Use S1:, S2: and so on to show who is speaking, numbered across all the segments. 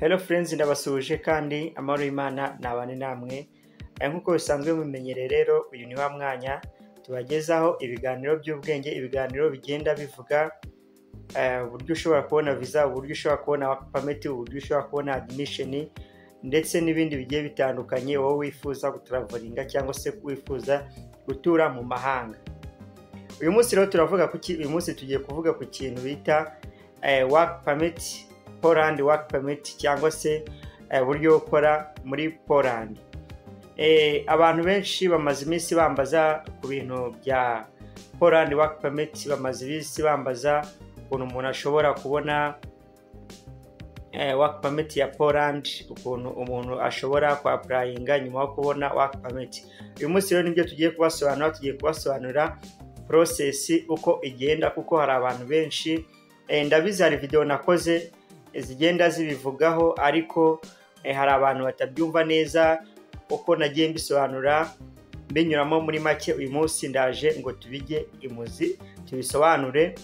S1: Hello friends ndabasuhuje kandi amahoro y'Imana nabane namwe aya nk'uko bisanzwe mumenyereye rero uyu ni wa mwanya tubagezaho ibiganiro by'ubwenge ibiganiro bigenda bivuga eh, uburyo ushobora kubona visa uburyo ushobora kubona work permit uburyo ushobora kubona admission ndetse n'ibindi bigiye bitandukanye wowe wifuza gutravalinga cyangwa se wifuza gutura mu mahanga uyu munsi rero turavuga ku ki- uyu munsi tugiye kuvuga ku kintu bita eh, work permit Poland work permit cyangwa se eh, uburyo bwo gukora muri Poland Eh, abantu benshi bamaze iminsi bambaza ku bintu bya Poland work permit bamaze iminsi bambaza ukuntu umuntu ashobora kubona eh, work permit ya Poland ukuntu umuntu ashobora kwapurayinga nyuma yo kubona work permit uyu munsi rero nibyo tugiye kubasobanura tugiye kubasobanurira process uko igenda kuko hari abantu benshi eh, ndabizi hari video nakoze eh, zigenda zibivugaho ariko eh, hari abantu batabyumva neza uko nagiye mbisobanura mbinyuramo muri make uyu munsi ndaje ngo tubige imuzi tubisobanure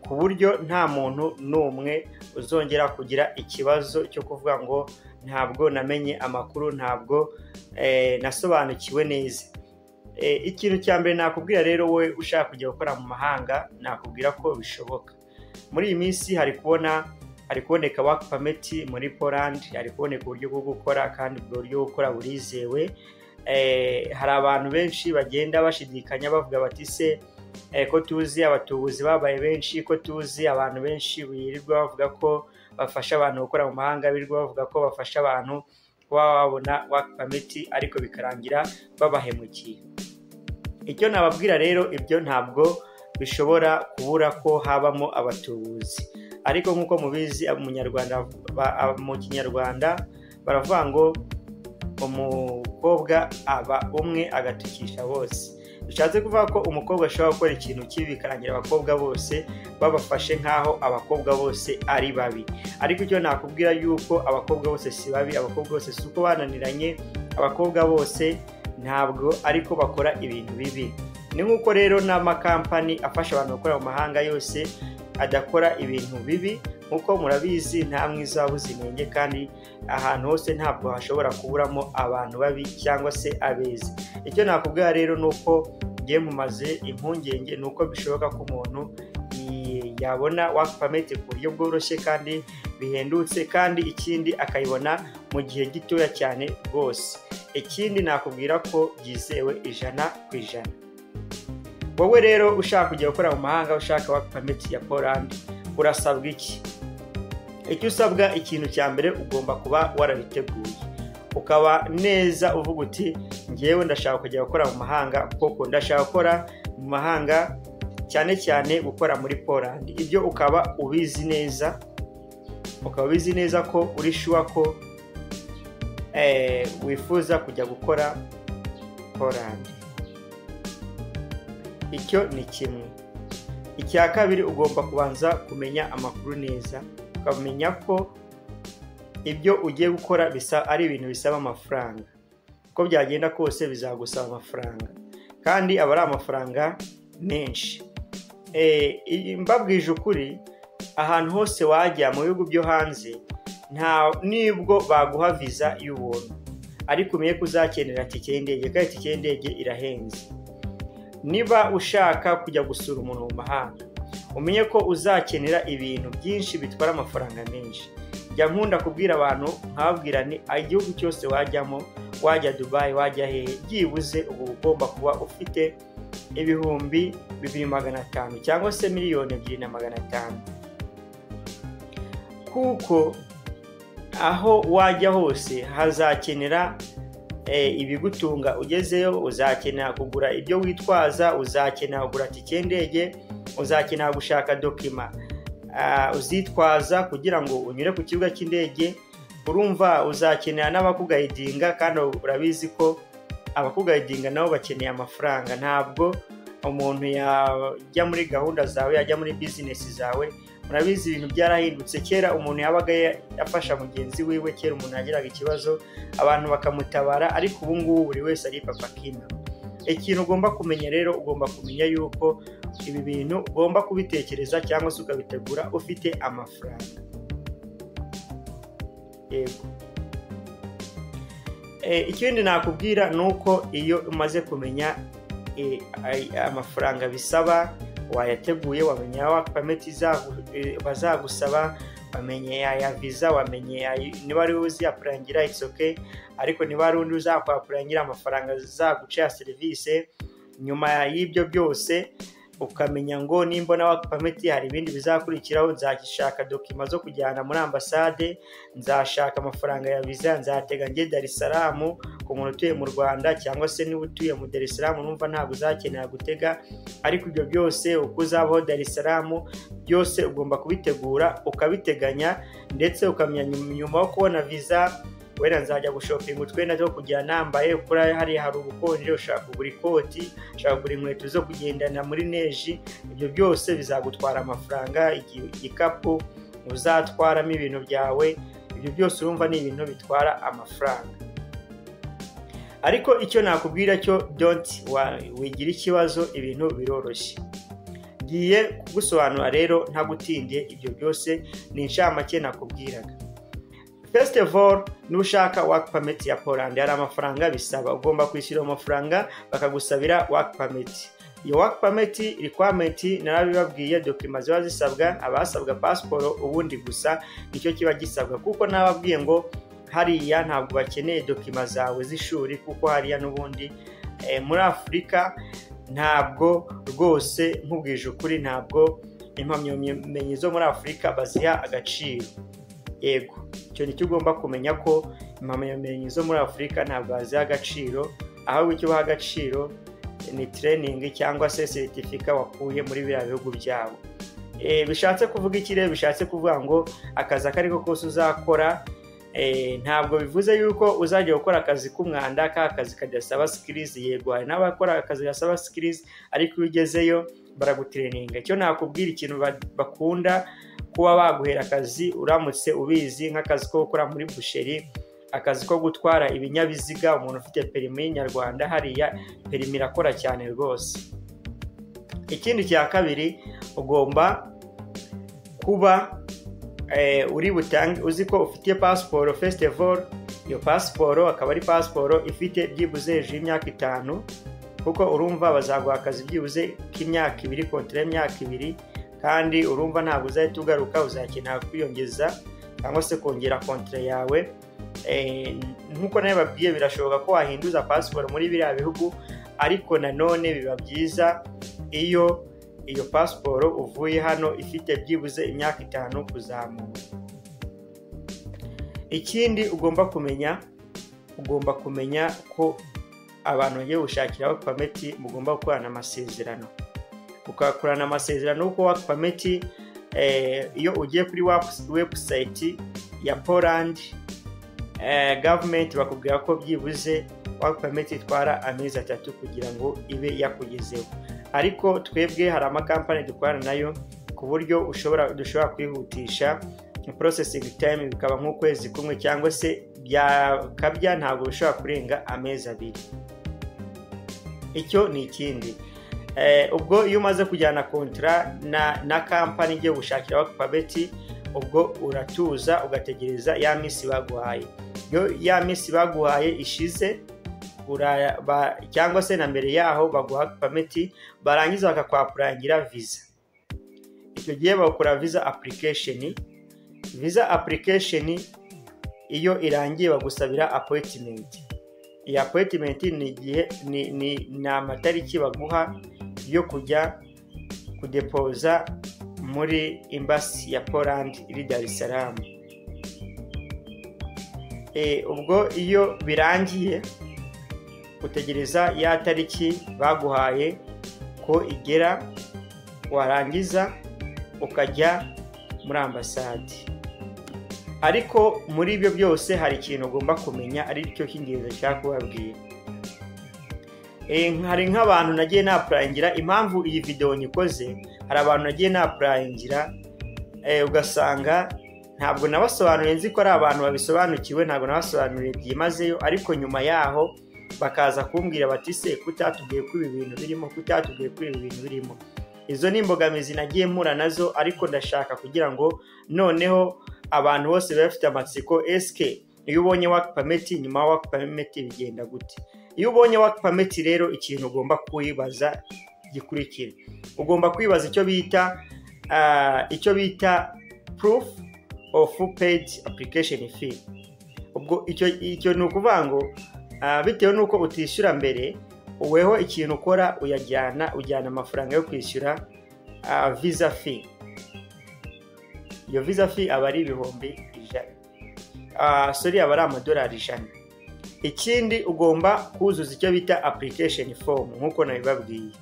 S1: ku buryo nta muntu n'umwe uzongera kugira ikibazo cyo kuvuga ngo ntabwo namenye amakuru ntabwo eh, nasobanukiwe neza Eh, ikintu cya mbere nakubwira rero wowe ushaka kujya gukora mu mahanga nakubwira ko bishoboka muri iyi minsi hari kubona hari kuboneka work permit muri Poland hari kuboneka uburyo bwo gukora kandi ubwo buryo bwo gukora burizewe Eh, hari abantu benshi bagenda bashidikanya bavuga bati se eh, ko tuzi abatubuzi babaye benshi ko tuzi abantu benshi birirwa bavuga ko bafasha abantu gukora mu mahanga birirwa bavuga ko bafasha abantu kuba babona work permit ariko bikarangira babahemukiye icyo nababwira rero ibyo ntabwo bishobora kubura ko habamo abatubuzi ariko nk'uko mubizi umunyarwanda ba- ab- mu kinyarwanda baravuga ngo umukobwa aba umwe agatukisha bose bishatse kuvuga ko umukobwa ashobora gukora ikintu kibi bikarangira abakobwa bose babafashe nk'aho abakobwa bose ari babi ariko icyo nakubwira yuko abakobwa bose si babi abakobwa bose si uko bananiranye abakobwa bose ntabwo ariko bakora ibintu bibi ni nk'uko rero n'amakampani afasha abantu gukora mu mahanga yose adakora ibintu bibi nk'uko murabizi nta mwiza wabuze inenge kandi ahantu hose ntabwo hashobora kuburamo abantu babi cyangwa se abeza icyo nakubwira rero ni uko ngiye mumaze impungenge ni uko bishoboka ko umuntu i- yabona work permit ku buryo bworoshye kandi bihendutse kandi ikindi akayibona mu gihe gitoya cyane rwose ikindi nakubwira ko byizewe ijana ku ijana wowe rero ushaka kujya gukora mu mahanga ushaka work permit ya Poland urasabwa iki icyo usabwa ikintu cya mbere ugomba kuba warabiteguye ukaba neza uvuga uti ngewe ndashaka kujya gukora mu mahanga koko ndashaka gukora mu mahanga cyane cyane gukora muri Poland ibyo ukaba ubizi neza ukaba ubizi neza ko uri shuwa ko eh, wifuza kujya gukora Poland icyo ni kimwe icya kabiri ugomba kubanza kumenya amakuru neza ukamenya ko ibyo ugiye gukora bisa ari ibintu bisaba amafaranga uko byagenda kose bizagusaba amafaranga kandi aba ari amafaranga menshi Eh, i- mbabwije ukuri ahantu hose wajya mu bihugu byo hanze nta nibwo baguha viza y'ubuntu ariko umenye ko uzakenera tike y'indege kandi tike y'indege irahenze niba ushaka kujya gusura umuntu mu mahanga umenye ko uzakenera ibintu byinshi bitwara amafaranga menshi jya nkunda kubwira abantu nkababwira ni igihugu cyose wajyamo wajya dubayi wajya hehe byibuze uba ugomba kuba ufite ibihumbi bibiri magana atanu cyangwa se miliyoni ebyiri na magana atanu kuko aho wajya hose hazakenera eh, ibigutunga ugezeyo uzakenera kugura ibyo witwaza uzakenera kugura tike y'indege uzakenera gushaka dokima ah, uzitwaza kugira ngo unyure ku kibuga cy'indege urumva uzakenera n'abakugayidinga kandi urabizi ko abakugayidinga nabo bakeneye amafaranga ntabwo umuntu yajya muri gahunda zawe yajya muri bizinesi zawe murabizi ibintu byarahindutse kera umuntu yabaga yafasha mugenzi wiwe kera umuntu yagiraga ikibazo abantu bakamutabara ariko ubu ngubu buri wese ari papa kina ikintu ugomba kumenya rero ugomba kumenya yuko ibi bintu ugomba kubitekereza cyangwa se ukabitegura ufite amafaranga yego ikindi nakubwira ni uko iyo umaze kumenya amafaranga bisaba wayateguye wamenye ya pameti bazagusaba wamenye ya viza wamenye niba ari uzi yapurangira isoke ariko niba ari undi uzakwapurangira amafaranga zaguca ya serivisi nyuma y'ibyo byose ukamenya ngo nimba na pameti hari ibindi bizakurikiraho nzashaka dokima zo kujyana muri ambasade nzashaka amafaranga ya viza nzatega njye darisaramu ku muntu utuye mu rwanda cyangwa se niba utuye mu darisaramu numva ntabwo uzakenera gutega ariko ibyo byose uko uzabaho darisaramu byose ugomba kubitegura ukabiteganya ndetse ukamenya nyuma yo kubona viza wenda nzajya gushopinga utwenda two kujya nambaye kuriya hariya hari ubukonje ushaka kugura ikoti ushaka kugura inkweto zo kugendana muri neji ibyo byose bizagutwara amafaranga igikapu uzatwaramo ibintu byawe ibyo byose urumva ni ibintu bitwara amafaranga ariko icyo nakubwira cyo donti wigira ikibazo ibintu biroroshye ngiye kugusobanura rero ntagutindiye ibyo byose ni inshamake nakubwiraga fesite vore n'ushaka waka pameti ya polandi hari amafaranga bisaba ugomba kwishyura amafaranga bakagusabira waka pameti iyo waka pameti rikwameti narabibabwiye dokima ziba zisabwa abasabwa pasiporo ubundi gusa nicyo kiba gisabwa kuko nababwiye ngo hariya ntabwo bakeneye dokima zawe z'ishuri kuko hariya n'ubundi muri afurika ntabwo rwose nkubwije ukuri ntabwo impamyabumenyi zo muri afurika baziha agaciro yego icyo nicyo ugomba kumenya ko impamyabumenyi zo muri afurika ntabwo baziha agaciro ahubwo icyo baha agaciro ni tereyiningi cyangwa se seritifika wakuye muri biriya bihugu byabo bishatse kuvuga ikirere bishatse kuvuga ngo akazi ako ari ko kose uzakora ntabwo bivuze yuko uzajya gukora akazi k'umwanda ka kazi kadasaba sikirizi yego hari n'abakora akazi gasaba sikirizi ariko iyo ugezeyo baragutreninga icyo nakubwira ikintu bakunda kuba baguhera akazi uramutse ubizi nk'akazi ko gukora muri busheri akazi ko gutwara ibinyabiziga umuntu ufite perimi y'inyarwanda hariya perimi irakora cyane rwose ikindi cya kabiri ugomba kuba uri butange uzi ko ufite pasiporo fesitival iyo pasiporo akaba ari pasiporo ifite byibuze hejuru y'imyaka itanu kuko urumva bazaguha akazi byibuze k'imyaka ibiri kontera y'imyaka ibiri kandi urumva ntabwo uzahita ugaruka uzakenera kwiyongeza cyangwa se kongera kontire yawe nk'uko nawe babwiye birashoboka ko wahinduza pasiporo muri biriya bihugu ariko nanone biba byiza iyo iyo pasiporo uvuye hano ifite byibuze imyaka itanu kuzamura ikindi ugomba kumenya ugomba kumenya ko abantu bagiye gushakiraho pameti mugomba gukorana amasezerano ukakorana amasezerano kuko waka pameti iyo ugiye kuri webusayiti ya polandi gavumenti bakubwira ko byibuze waka pameti itwara amezi atatu kugira ngo ibe yakugezeho ariko twebwe hari amakampani dukorana nayo ku buryo ushobora dushobora kwihutisha porosesingi tayime bikaba nk'ukwezi kumwe cyangwa se byakabya ntabwo bishobora kurenga amezi abiri icyo ni ikindi ubwo iyo umaze kujyana kontara na kampani igiye gushakira pameti ubwo uratuza ugategereza ya minsi baguhaye iyo ya minsi baguhaye ishize cyangwa se na mbere yaho baguha pameti barangiza bakakwapurangira viza icyo gihe bakora viza apurikesheni viza apurikesheni iyo irangiye bagusabira apoyitimenti iyi apoyitimenti ni igihe ni amatariki baguha yo kujya kudepoza muri imbasi ya polandi iri darisaramu ubwo iyo birangiye utegereza ya tariki baguhaye ko igera warangiza ukajya muri ambasade ariko muri ibyo byose hari ikintu ugomba kumenya ari cyo cy'ingenzi nshaka kubabwira hari nk'abantu nagiye napurangira impamvu iyi videwo nyikoze hari abantu nagiye napurangira ugasanga ntabwo nabasobanuriye nzi ko ari abantu babisobanukiwe ntabwo nabasobanuriye byimazeyo ariko nyuma yaho bakaza kumbwira bati se kutatubwiye ko ibi bintu birimo kutatubwiye ko ibi bintu birimo izo ni imbogamizi nagiye mpura nazo ariko ndashaka kugira ngo noneho abantu bose biba bafite amatsiko esike iyo ubonye waka pameti nyuma ya waka pameti bigenda gute iyo ubonye waka pameti rero ikintu ugomba kwibaza gikurikira ugomba kwibaza icyo bita icyo bita proof of paid application fee ubwo icyo ni ukuvuga ngo bitewe n'uko utishyura mbere weho ikintu ukora uyajyana ujyana amafaranga yo kwishyura visa fee iyo visa fee aba ari ibihumbi ijana sori aba ari amadolari ijana ikindi ugomba kuzuza icyo bita application form nk'uko nabibabwiye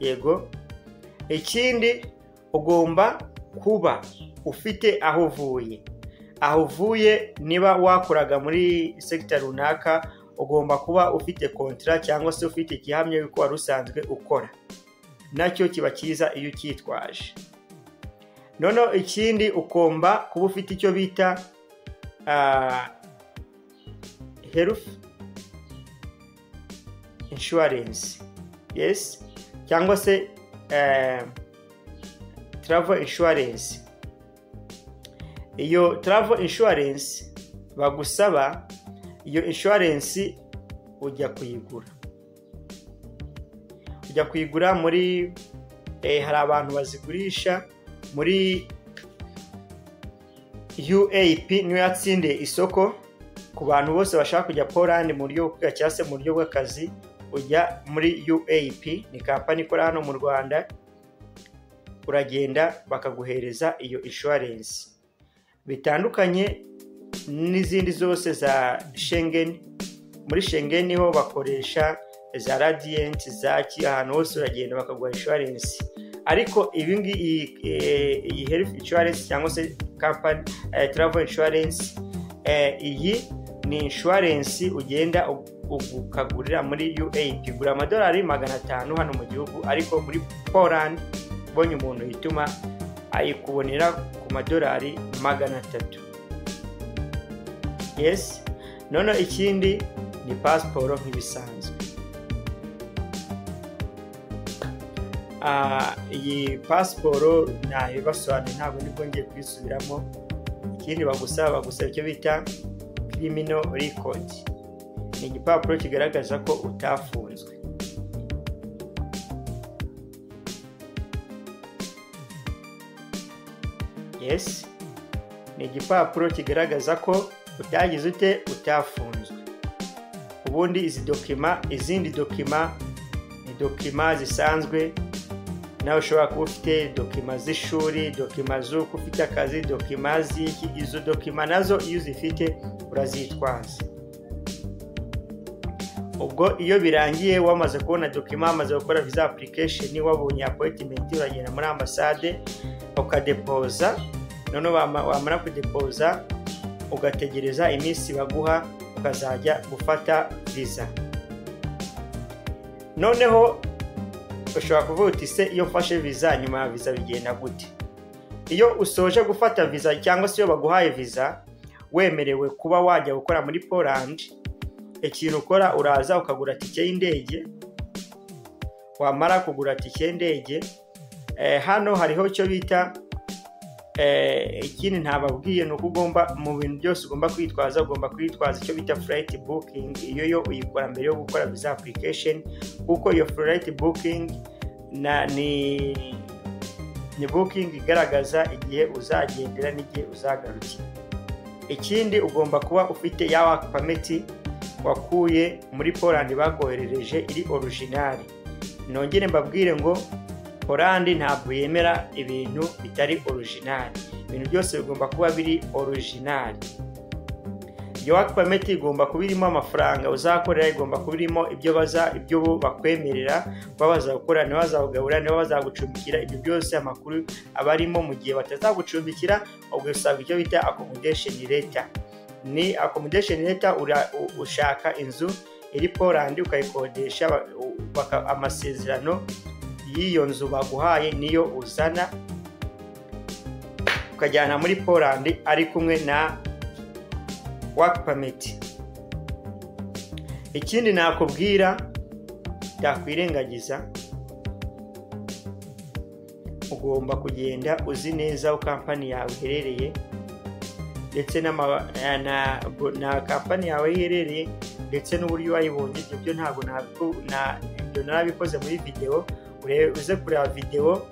S1: yego ikindi ugomba kuba ufite aho uvuye aho uvuye niba wakoraga muri sekita runaka ugomba kuba ufite kontara cyangwa se ufite igihamya y'uko wari usanzwe ukora nacyo kiba cyiza iyo ucyitwaje noneho ikindi ugomba kuba ufite icyo bita health insurance yes cyangwa se travel insurance iyo travel insurance bagusaba iyo insurance ujya kuyigura ujya kuyigura muri hari abantu bazigurisha muri uap niyo yatsindiye isoko ku bantu bose bashaka kujya Poland mu buryo bwa cyangwa se mu buryo bw'akazi ujya muri uap ni kampani ikora hano mu rwanda uragenda bakaguhereza iyo insurance bitandukanye n'izindi zose za Schengen muri Schengen niho bakoresha za Radiant za ki ahantu hose uragenda bakaguha insurance ariko ibi ngibi iyi health insurance cyangwa se company travel insurance iyi ni insurance ugenda ukagurira muri UAP igura amadolari magana atanu hano mu gihugu ariko muri Poland ubonye umuntu yituma ayikubonera ku madolari magana atatu yes noneho ikindi ni pasiporo nk'ibisanzwe iyi pasiporo ntayo ibasobanuriye ntabwo nibwo ngiye kuyisubiramo ikindi bagusaba bagusaba icyo bita kirimino rikodi ni igipapuro kigaragaza ko utafunzwe yesi ni igipapuro kigaragaza ko utagize ute utafunzwe ubundi izi dokima izindi dokima ni dokima zisanzwe nawe ushobora kuba ufite dokima z'ishuri dokima z'uko ufite akazi dokima z'iki izo dokima nazo iyo uzifite urazitwaza ubwo iyo birangiye wamaze kubona dokima wamaze gukora viza application wabonye apoyitimenti uragenda muri ambasade ukadepoza noneho wamara kudepoza ugategereza iminsi baguha ukazajya gufata viza noneho ushobora kuvuga uti se iyo ufashe viza nyuma ya viza bigenda gute iyo usoje gufata viza cyangwa se iyo baguhaye viza wemerewe kuba wajya gukora muri Poland ikintu ukora uraza ukagura tike y'indege wamara kugura tike y'indege hano hariho icyo bita ikindi ntababwiye ni uko ugomba mu bintu byose ugomba kwitwaza ugomba kwitwaza icyo bita furayiti bukingi iyo yo uyikora mbere yo gukora viza apurikesheni kuko iyo furayiti bukingi ni bukingi igaragaza igihe uzagendera n'igihe uzagarukira ikindi ugomba kuba ufite ya waka pameti wakuye muri polandi bakoherereje iri orijinari nongere mbabwire ngo oranje ntabwo yemera ibintu bitari orijinari ibintu byose bigomba kuba biri orijinari iyo waka pameti igomba kuba irimo amafaranga uzakorera igomba kuba irimo ibyo baza ibyo bakwemerera kuba bazakora niba bazakugabura niba bazagucumbikira ibyo byose amakuru aba arimo mu gihe batazagucumbikira ubwo usanga icyo bita akomodesheni leta ni akomodesheni leta ushaka inzu iri polandi ukayikodesha amasezerano y'iyo nzu baguhaye niyo uzana ukajyana muri Poland ari kumwe na waka pameti ikindi nakubwira byakwirengagiza ugomba kugenda uzi neza aho kampani yawe iherereye ndetse n'ama- na- na na kampani yawe aho iherereye ndetse n'uburyo wayibonye ibyo byo ntabwo nabiku- na- ibyo narabikoze muri videwo ure- uze kureba videwo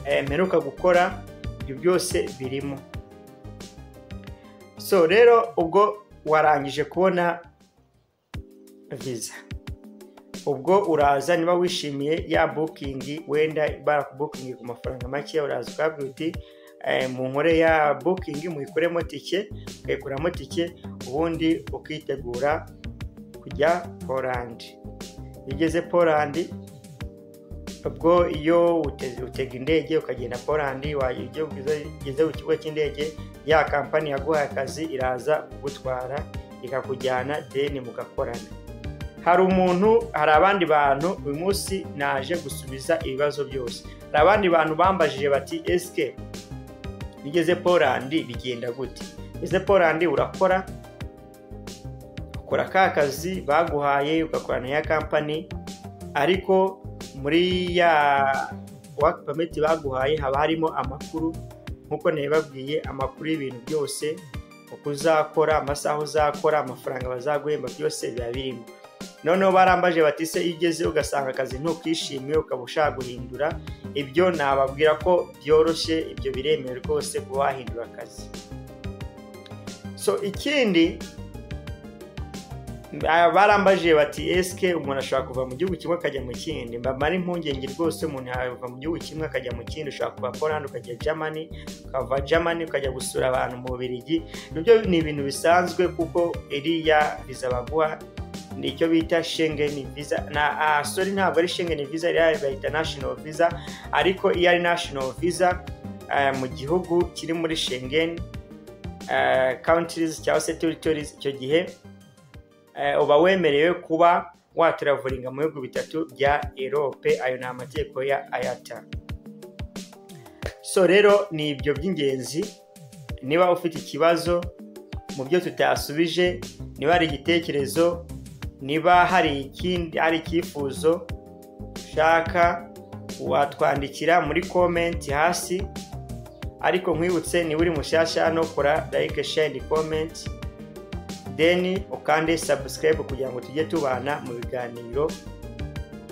S1: eh, mperuka gukora ibyo byose birimo so rero ubwo warangije kubona viza ubwo uraza niba wishimiye ya bukingi wenda barakubukingi ku mafaranga make uraza ukabwira uti "Eh, munkore ya bukingi muyikoremo tike ukayikuramo tike ubundi ukitegura kujya polandi iyo ugeze polandi ubwo iyo uteze- utega indege ukagenda polandi wa- iyo ugeze- ugeze ku kigo cy'indege ya kampani yaguhaye akazi iraza kugutwara ikakujyana deni mugakorana hari umuntu hari abandi bantu uyu munsi naje gusubiza ibibazo byose hari abandi bantu bambajije bati esike bigeze polandi bigenda gute ese polandi urakora ukora ka kazi baguhaye ugakorana ya kampani ariko muri ya waki pameti baguhaye haba harimo amakuru nk'uko nabibabwiye amakuru y'ibintu byose uko uzakora amasaha uzakora amafaranga bazaguhemba byose biba birimo noneho barambaje bati se iyo ugeze ugasanga akazi ntukishimiye ukaba ushaka guhindura ibyo nababwira ko byoroshye ibyo biremewe rwose kuba wahindura akazi so ikindi ah, barambaje bati esike umuntu ashobora kuva mu gihugu kimwe akajya mu kindi mbamara impungenge rwose umuntu yava mu gihugu kimwe akajya mu kindi ushobora kuva polandi ukajya germany ukava germany ukajya gusura abantu mu bubirigi nibyo ni ibintu bisanzwe kuko iriya viza baguha ni icyo bita shengeni visa na ah, sorry ntabwo ari shengeni visa iriya bayita national visa ariko iyo ari national visa eh, mu gihugu kiri muri shengeni countries cyangwa se territories icyo gihe eh, uba wemerewe kuba watravelinga mu bihugu bitatu bya erope ayo ni amategeko ya ayata so rero ni ibyo by'ingenzi niba ufite ikibazo mu byo tutasubije niba hari igitekerezo niba hari ikindi hari icyifuzo ushaka watwandikira muri komenti hasi ariko nkwibutse niba uri mushyashya hano kora like share comment then ukande subscribe kugira ngo tujye tubana mu biganiro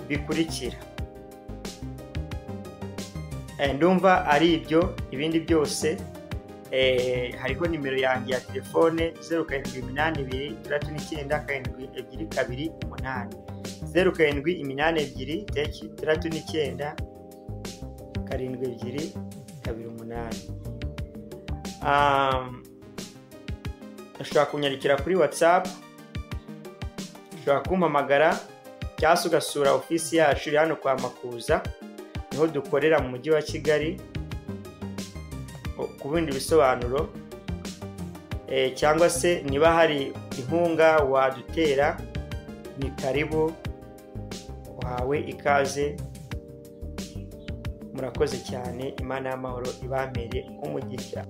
S1: bikurikira Eh, ndumva ari ibyo ibindi byose eh, hariho nimero yanjye ya telefone zeru karindwi iminani ibiri itandatu n'icyenda karindwi ebyiri kabiri umunani zeru karindwi iminani ebyiri itandatu- itandatu n'icyenda karindwi ebyiri kabiri umunani Um, ushobora kunyandikira kuri whatsapp ushobora kumpamagara cyangwa se ugasura ofisi yacu iri hano kwa makuza niho dukorera mu mujyi wa kigali ku bindi bisobanuro eh, cyangwa se niba hari inkunga wadutera ni karibu wawe ikaze murakoze cyane imana y'amahoro ibamere nk'umugisha